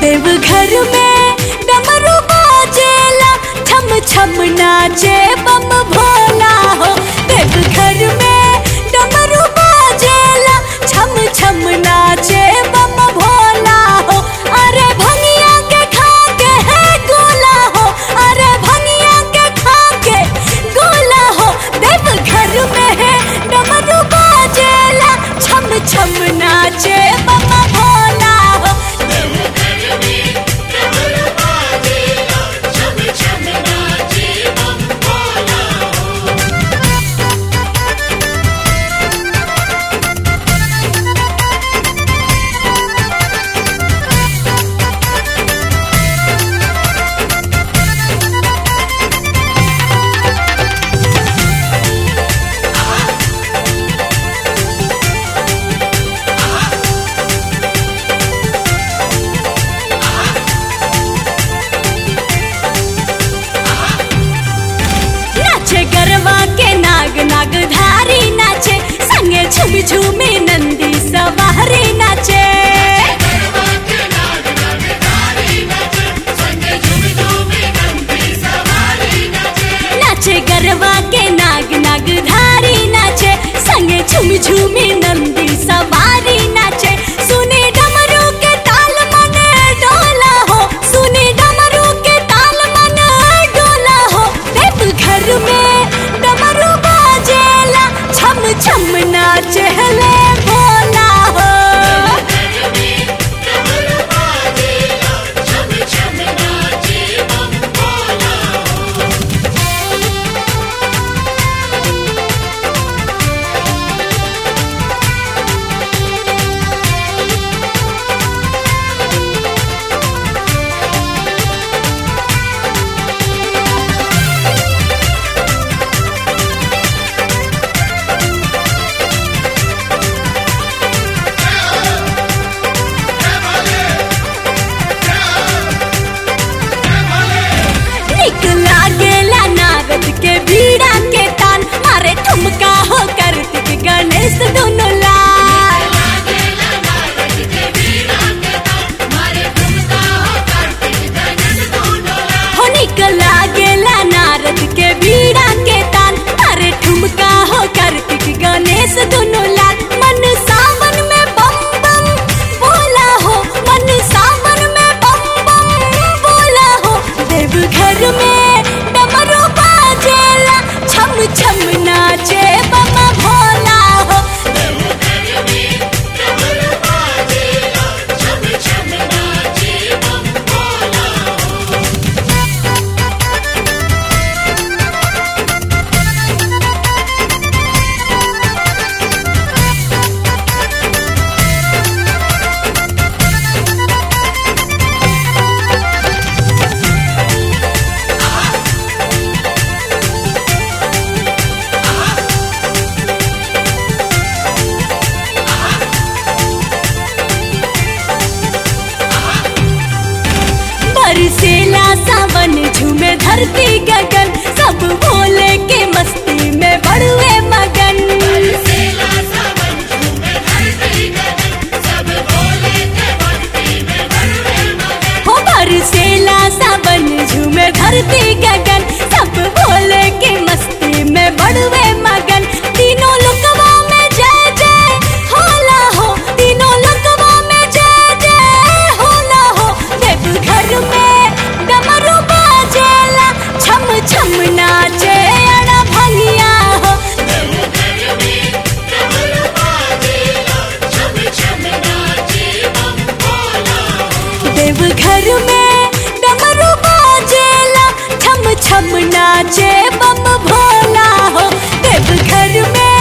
देवघर में डमरू बाजेला छम छम नाचे बम भोला हो देवघर में डमरू बाजेला छम छम नाचे बम भोला हो अरे भंगिया के खा के है गोला हो अरे भंगिया के खा के गोला हो देवघर में है डमरू बाजेला छम छम नाचे बम भोला हो नाचे गरबा के नाग नाग धारी नाचे संगे झुम झुमी नंदी सवारी नाचे नाचे गरबा के नाग नाग धारी नाचे संगे झुम झुमी नंदी सवारी नाचे सुनी डमरू के ताल मन डोला हो सुनी डमरू के ताल मन डोला हो देवघर में डमरू बाजेला छम छम नाचे हले भोला हो निक लागेला नारद के बीड़ा के तान मारे ठुमका हो कार्तिक गणेश दोनों लाल हो निक लागेला नारद के बीड़ा के तान मारे ठुमका हो कार्तिक गणेश दोनों लाल मन सावन में बम बम बोला हो मन सावन में बम बम बोला हो देवघर में डमरू बाजेला छम छम नाचे बम भोला हो बरसेला सावन झूमे धरती गगन सब भोले के मस्ती में बड़ुए मगन हो बरसेला सावन झूमे धरती गगन सब भोले के मस्ती में बड़ुए मगन तीनों लोकवा में जय जय होला हो तीनों लोकवा में जय जय होला हो देवघर में डमरू बाजेला छम छम नाचे अड़ा भंगिया हो देवघर में डमरू बाजेला छम छम नाचे बम भोला हो देवघर में